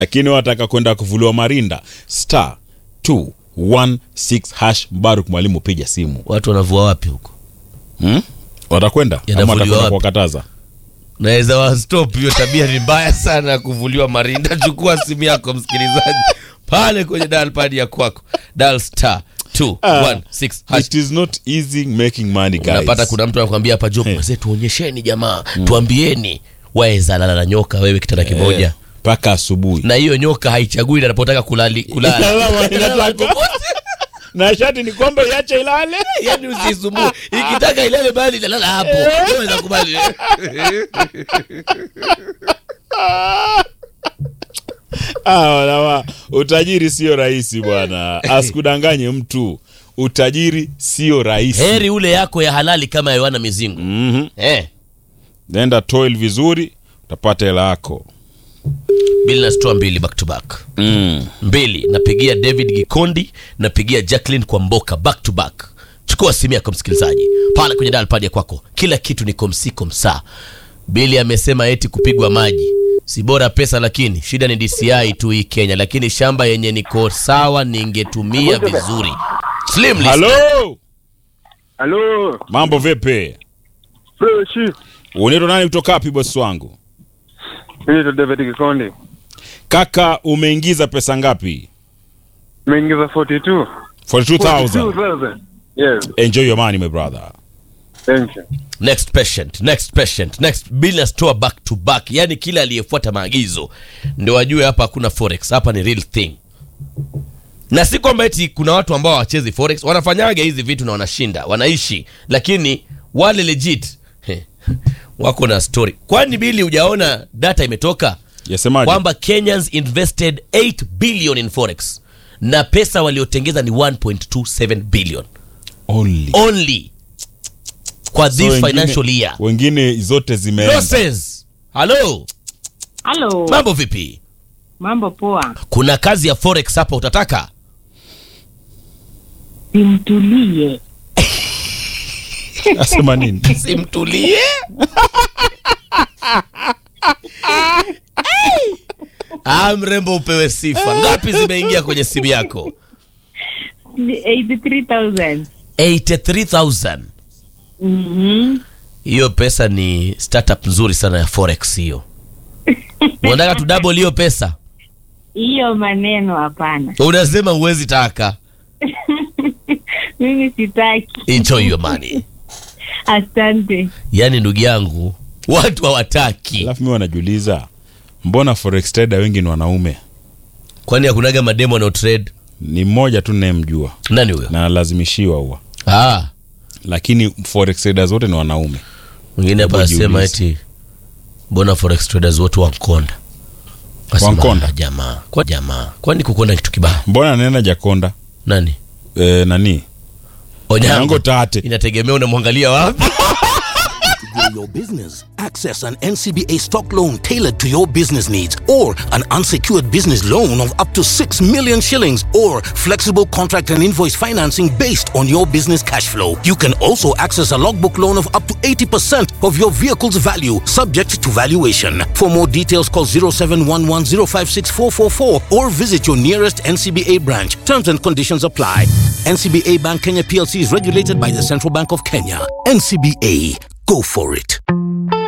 lakini wataka kwenda kuvuliwa marinda star 216 hash mbaruk mwalimu piga simu watu wanavua wapi huko hmm? watakwenda ama Yanavuliwa watakwenda wapi? kuwakataza naweza wastop hiyo tabia ni mbaya sana ya kuvuliwa marinda chukua simu yako msikilizaji pale kwenye dalpad ya kwako dal star 216 hash it is not easy making money guys unapata kuna mtu anakwambia hapa jo hey. tuonyesheni jamaa tuambieni waeza lala na nyoka wewe kitanda kimoja Eh, mpaka asubuhi na hiyo nyoka haichagui anapotaka kulali kulala Inalala marinda zako. na shati ni kwamba iache ilale yani usisumbue ikitaka ilale bali italala hapo Unaweza kubali Ah, walawa, utajiri sio rahisi bwana asikudanganye mtu utajiri sio rahisi heri ule yako ya halali kama yoana mizingo Mhm. eh. nenda toil vizuri utapata hela yako bili nasitoa mbili back to back mm. mbili napigia david gikondi napigia jacklin kwa mboka back to back chukua simu yako msikilizaji pale kwenye dalpad ya kwako kila kitu ni komsiko msaa bili amesema eti kupigwa maji si bora pesa lakini shida ni dci tu hii kenya lakini shamba yenye niko sawa ningetumia vizuri slim list. halo Halo, mambo vipi fresh. unaitwa nani kutoka wapi bosi wangu Mimi ni David Kikondi. kaka umeingiza pesa ngapi Nimeingiza 42. 42000 42,000. Yes, enjoy your money my brother thank you. next patient next patient next bili store back to back yani kila aliyefuata maagizo ndio wajue hapa hakuna forex hapa ni real thing na si kwamba eti kuna watu ambao hawachezi forex wanafanyaga hizi vitu na wanashinda wanaishi lakini wale legit he, wako na story kwani bili hujaona data imetoka yasemaje kwamba kenyans invested 8 billion in forex na pesa waliotengeza ni 1.27 billion only only kwa So this wengine- financial year wengine zote zimeenda losses halo Halo, mambo vipi mambo poa. kuna kazi ya forex hapa utataka Simtulie. asema nini simtulie ah, mrembo upewe sifa ngapi zimeingia kwenye simu yako 83,000. 83000 Mhm. hiyo pesa ni startup nzuri sana ya forex hiyo unataka tu double hiyo pesa Hiyo maneno hapana. unasema huwezi taka Mimi sitaki. enjoy your money Asante. yaani ndugu yangu watu hawataki alafu mi wanajiuliza mbona forex trader wengi ni wanaume kwani hakunaga mademo wanao trade ni mmoja tu nayemjua nani huyo na analazimishiwa huwa ah lakini forex traders wote ni wanaume mwingine hapa Hebu anasema jiulize. eti mbona forex traders wote wankonda Nasema, Wankonda? "Ah, jamaa kwa jamaa kwani kukonda kitu kibaya mbona nena jakonda nani e, nani onyango yango tate inategemea unamwangalia wapi grow your business. Access an NCBA stock loan tailored to your business needs or an unsecured business loan of up to 6 million shillings or flexible contract and invoice financing based on your business cash flow. You can also access a logbook loan of up to 80% of your vehicle's value subject to valuation. For more details call 0711056444 or visit your nearest NCBA branch. Terms and conditions apply. NCBA Bank Kenya PLC is regulated by the Central Bank of Kenya. NCBA Go for it.